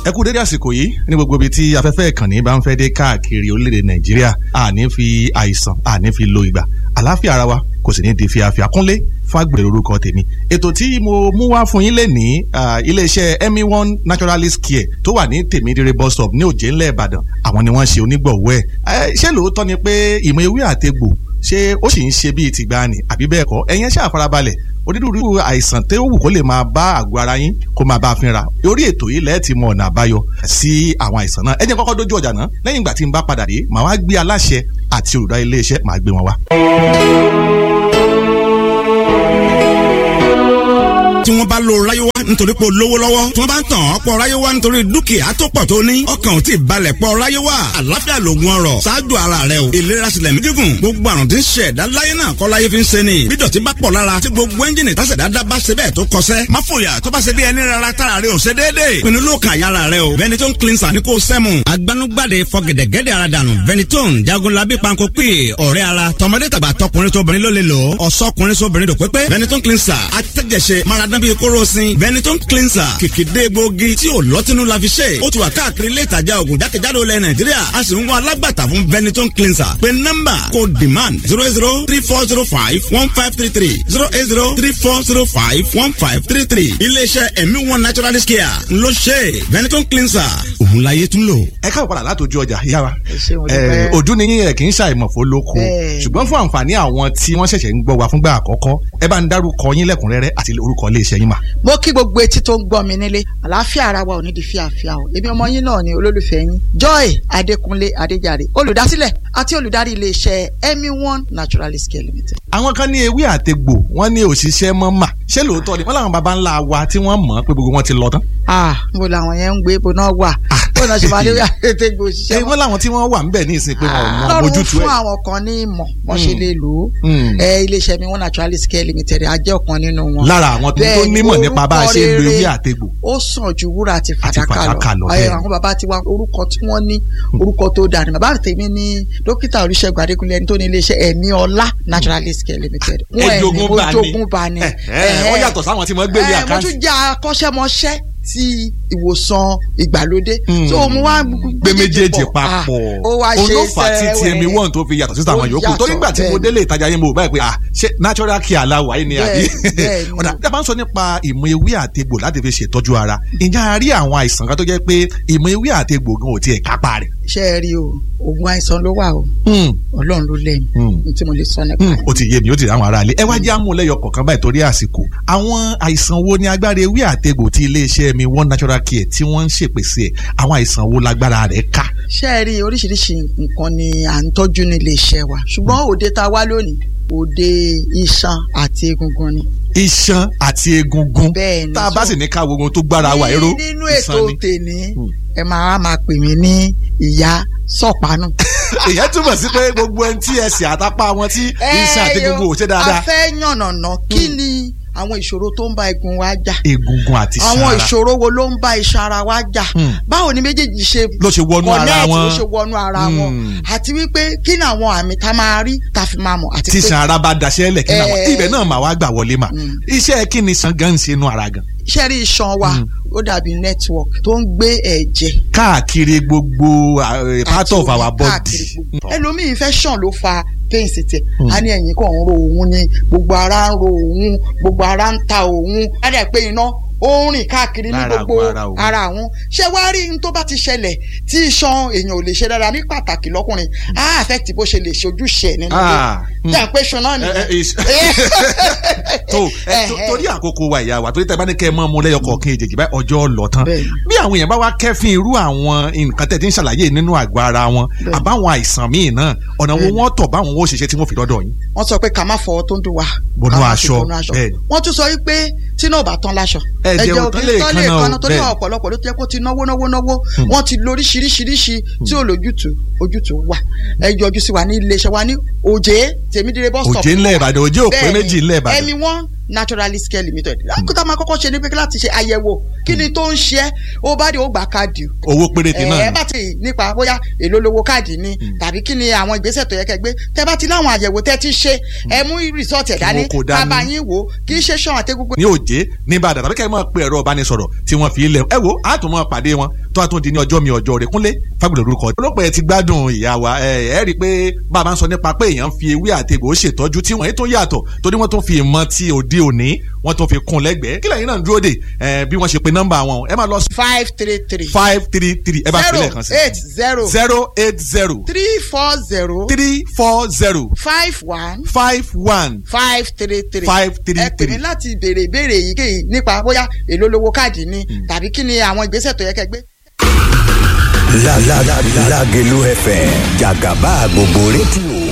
ẹ kú dédé àsìkò yìí ní gbogbo ibi tí afẹ́fẹ́ ìkànnì bá ń fẹ́ dé káàkiri orílẹ̀-èdè nàìjíríà àní fi àìsàn àní fi lo ìgbà àlàáfíà ara wa kò sì ní di fíafíà kúnlé fàgbèrè orúkọ tèmi ètò tí mo mú wá fún yín lè ní iléeṣẹ́ emi one naturalist care tó wà ní tèmídìrẹ bus stop ní òjé ńlẹ̀ ìbàdàn àwọn ni wọ́n ṣe onígbọ̀wọ́ ẹ̀ ṣé lóòótọ́ ni pé ìmọ̀ ewé àtegbò ṣé ó sì ń ṣe bíi tìgbàanì àbí bẹ́ẹ̀ kọ́ ẹ̀yin ṣáà farabalẹ̀ onírúurú àìsàn tó wù kó lè máa bá àgọ́ ara yín kó máa bá a fínra orí ètò yìí lẹ́ẹ̀tì mọ ọ̀nà àbáyọ sí àwọn àìsàn náà ẹ jẹ́ kọ́kọ́ dójú ọjà náà lẹ́yìn ìgbà tí n bá padà dé màá wá gbé aláṣẹ àti olùdarí iléeṣẹ́ màá gbé wọn wá. tí wọ́n bá lo ráyéwá nítorí pé o lówó lọ́wọ́ tí wọ́n bá ń tàn ọ́ pọ̀ ráyéwá nítorí dúkìá tó pọ̀ tó ní ọkàn ò tí ì balẹ̀ pọ̀ ráyéwá àlàáfíà lògùn ọrọ̀ ṣáájú ara rẹ o ìlera sílẹ̀ mí gígùn gbogbo àrùn tí ń ṣe ẹ̀dá láyé náà kọ́ láyé fi ń ṣe ni bí dọ̀tí bá pọ̀ lára tí gbogbo ẹ́ńjìnì tásẹ̀dá dá bá ṣe bẹ́ẹ̀ tó kọsẹ́ má fòyà tó bá ṣe bí ẹni rárá tára rẹ ò ṣe déédéé pinnu ló kàn yára rẹ o Ventolin cleanser ní kò sẹ́mu agbanugbade fọgẹ̀dẹ̀gẹ̀dẹ̀ ara dànù Ventolin jagunlabi panko pè ọ̀rẹ́ ara tọmọdé tàgbà tọkùnrin tóbìnrin ló lè lò ọ̀sọ́kùnrin sóbìnrin dò pépé Ventolin cleanser atẹ́jẹsẹ maradán bíi kóró sin Ventolin cleanser kìkìdé gbòógì tí ò lọ́tínú la fi ṣe ó ti wà káàkiri ilé ìtajà ògùn jákèjádò ilẹ̀ Nàìjíríà a sì ń wá alágbàtà fún Ventolin cleanser pé nọ́mbà kò demand zero zero three four zero five one five three three zero eight zero three four zero five one five three three iléeṣẹ́ ẹ̀mí one naturalist care ló ṣe Ventolin cleanser òun láyé tún lò. ẹ káàbọ̀ padà látòjú ọjà yára ṣé mo dúpẹ́. ojú ni yín ẹ kì í ṣàìmọ̀fó lóko Bẹ́ẹ̀. ṣùgbọ́n fún àǹfààní àwọn tí wọ́n ṣẹ̀ṣẹ̀ ń gbọ́ wa fúngbà àkọ́kọ́ ẹ bá ń dárúkọ yín lẹ́kùnrẹ́rẹ́ àti orúkọ iléeṣẹ́ yín mà. mo kí gbogbo etí tó ń gbọ́ mi nílé àlàáfíà ara wa ò ní di fíàfíà o èmi ọmọ yín náà ni olólùfẹ́ yín Joy Adékúnlé Adéjàre olùdásílẹ̀ àti olùdarí iléeṣẹ́ emi one naturalist care limited. àwọn kan ní ewé àtegbò wọ́n ní òṣìṣẹ́ mọ́ mà ṣé lóòótọ́ ni wọ́n làwọn baba ńlá wa tí wọ́n mọ̀ pé gbogbo wọn ti lọ tán. ah mo làwọn yẹn ń gbé ibo náà wà bó náà ṣe máa lé àtẹ̀tẹ̀ gbò ṣé òṣìṣẹ́ wọ́n làwọn tí wọ́n wà ń bẹ̀ ní ìsìn pé wọn ò mọ lọ́run ojútùú fún ẹ̀. àwọn kan ní ìmọ̀ wọ́n ṣe Mm. lè lò ó Mm. ẹ iléeṣẹ́ mi one naturalist care limited a jẹ́ ọ̀kan nínú wọn. lára àwọn tó tó Bẹ́ẹ̀ ni, nímọ̀ nípa bá a ṣe ń lo orúkọ ewé rere àtegbò. ó sàn ju wúrà àti fàdákà fàdákà lọ, lọ bẹ́ẹ̀ ẹ ni. àwọn bàbá ti wá orúkọ tí wọ́n ní orúkọ tó dáa ni bàbá tèmi ní dókítà Olúṣẹ́gun Adékúnlé ẹni tó ní iléeṣẹ́ ẹ̀mí ọlá naturalist care limited wọn ẹ̀mí Ejogun bá ní. ojogun bá ní. Ẹ, ẹ, wọ́n yàtọ̀ sáwọn tí wọ́n gbé ní ẹ, mo àkáǹtì. tún jẹ́ akọ́ṣẹ́mọṣẹ́ ti ìwòsàn ìgbàlódé Mm. so mo wá gbé méjèèjì pọ̀. papọ̀ Ah, ó wá ṣe olófà tí sẹ́wẹ́. tmi one tó fi yàtọ̀ sí àwọn Ó yòókù torí yàtọ̀, nígbà tí mo bẹ́ẹ̀ délé ìtajà yín mo báyìí pé ah ṣé natural care aláwọ̀ ayé ni àbí Bẹ́ẹ̀, bẹ́ẹ̀ ni. ọ̀dà tí a bá ń sọ nípa ìmọ̀ ewé àtegbò láti fi ṣètọ́jú ara ǹjẹ́ a rí àwọn àìsàn kan tó jẹ́ pé ìmọ̀ ewé àtegbò gan ò tiẹ̀ kápá rẹ̀. ṣe é rí o oògùn àìsàn ló wà o Ọlọ́run ló lẹ́yìn Mm. ní tí mo lè sọ nípa Hmm, ẹ̀. ó ti yé mi ó ti rí àwọn aráalé ẹ wá jẹ́ àmúlẹ́yọ kọ̀ọ̀kan báyìí torí àsìkò àwọn àìsàn wo ni agbára ewé àtegbò tí iléeṣẹ́ mi one natural care tí wọ́n ń ṣèpèsè ẹ̀ àwọn àìsàn wo lágbára rẹ̀ ká. ṣé ẹ rí oríṣiríṣi nǹkan ni à ń tọ́jú ní iléeṣẹ́ wa ṣùgbọ́n òde tá a wá lónìí òde iṣan àti egungun ni. iṣan àti egungun Bẹ́ẹ̀ ni, tá a bá so- sì ní ká wo ohun tó gbára wa ẹ̀rọ Ní- nínú ètò iṣan ni. tèmi Hmm. ẹ máa máa pè mí ní ìyá sọ̀pánù. ìyẹn túmọ̀ sí pé gbogbo ẹni tí ẹsẹ̀ àtàpá wọn tí iṣan àti egungun ò ṣe dáadáa a fẹ́ yànnàná kí ni àwọn ìṣòro tó ń bá egun wa jà egungun àti iṣan àwọn ara ìṣòro wo ló ń bá iṣan ara wa jà Hmm. báwo ni méjèèjì ṣe ló ṣe wọnú ara connect, wọn ló ṣe wọnú ara wọn Hmm. àti wípé kí ni àwọn àmì tá a máa rí tá a fi máa mọ̀ àti tí pé iṣan ara bá daṣẹ́ lẹ̀ kí náà Eh. ibẹ̀ náà mà wá gbà wọlé mà Mm. iṣẹ́ kí ni iṣan gan ń ṣe inú ara gan iṣẹ́ rí iṣan wa Hmm. ó dàbí network tó ń gbé ẹ̀jẹ̀ káàkiri gbogbo uh, part àti of omi our body káàkiri gbogbo. ẹlòmíì infection ló fa pain sí tiẹ̀ Hmm. a ní ẹ̀yìn kan ń ro òun ni gbogbo ara ń ro òun gbogbo ara ń ta òun á dẹ̀ pé iná ó ń rìn káàkiri ní Lára gbogbo àgọ́ ara òun. ara àwọn ṣé wàá rí n tó bá ti ṣẹlẹ̀ tí iṣan èèyàn ò lè ṣe dára ní pàtàkì lọ́kùnrin á affect bó ṣe lè ṣe ojúṣe ẹ̀ nínú Ah, ilé jẹ́ pé iṣan náà Eh, nìyẹn. eh, is- tó ẹ, tó- torí àkókò wa ìyá wa torí tẹ bá ní kẹ́ ẹ mọ́ mu lẹ́yọ kọ̀ọ̀kan èjèèjì báyìí ọjọ́ lọ tán Bẹ́ẹ̀ni. bí àwọn èèyàn bá wá kẹ́fín irú àwọn nǹkan tẹ̀ tí ń ṣàlàyé nínú àgọ́ ara wọn Bẹ́ẹ̀ni. àbáwọn àìsàn míì náà ọ̀nà wo Bẹ́ẹ̀ni. wọ́n tọ̀ báwọn ó ṣiṣẹ́ tí wọ́n fi dọ́dọ̀ yín. wọ́n sọ pé ká má fọwọ́ tó ń dùn wá. Bọnú ká má fi aṣọ, bọnú aṣọ. bẹ́ẹ̀ni. wọ́n tún sọ wípé tí náà ò bá tán láṣọ. Ẹ̀jẹ̀ ò tán lè tán kanna o, kanna torí bẹ́ẹ̀ni. ọ̀pọ̀lọpọ̀ ló ti jẹ́ kó ti náwó náwó náwó wọ́n ti lo oríṣiríṣiríṣi tí ò lójútùú ojútùú wà. ẹ yọjú sí wa ní iléeṣẹ́ wa ní òjé tèmídìrẹ bus stop. òjé ńlẹ̀ ìbàdàn òjé òpé Bẹ́ẹ̀ni, méjì ńlẹ̀ ìbàdàn ẹ̀mí one naturalist care limited lákòótá máa kọ́kọ́ ṣe ní pé láti ṣe àyẹ̀wò kí ni tó ń ṣe é ó bá dé ó gbà káàdì o owó péréte náà ẹ ni bá ti nípa bóyá èlò lówó káàdì ni tàbí kí ni àwọn ìgbésẹ̀ tó yẹ kẹ́ gbé tẹ́ bá ti láwọn àyẹ̀wò tẹ́ ti ṣe ẹ mú rìsọ́ọ̀tì ẹ̀ dání wọn kò dání. bàbá yín wò ó kì í ṣe ṣan àtẹ́gùngùn ní òjé ní ìbàdàn tàbí kẹ́ ẹ máa pe ẹ̀rọ ìbánisọ̀rọ̀ tí wọ́n fi lẹ̀ ẹ wo á tún máa pàdé wọn tó a tún di ní ọjọ́ mi ọjọ́ rẹ̀ kúnlé fagbọ̀dọ̀ lórúkọ olóòpẹ̀ ẹ ti gbádùn ìyá wa ẹ ẹ rí i pé bàbá ń sọ nípa pé èèyàn fi ewé àtegbò ṣètọ́jú tí wọ́n tún yàtọ̀ torí wọ́n tún fi ìmọ̀ ti òde òní wọ́n tún fi kún lẹ́gbẹ̀ẹ́ kí lẹ́yìn náà ń dúró dè ẹ bí wọ́n ṣe pe nọ́mbà wọn ẹ máa lọ sí five three three five three three ẹ bá fi zero lẹ́ẹ̀kan sí eight zero zero eight zero three four zero three four zero five one five one five three three Five three ẹ pè mí three. láti béèrè ìbéèrè èyíkéyìí nípa bóyá èlò lówó káàdì ni tàbí kí ni àwọn ìgbésẹ̀ tó yẹ kẹ́ gbé. La la la Lágelú FM jàgàbá gbogbo rédíò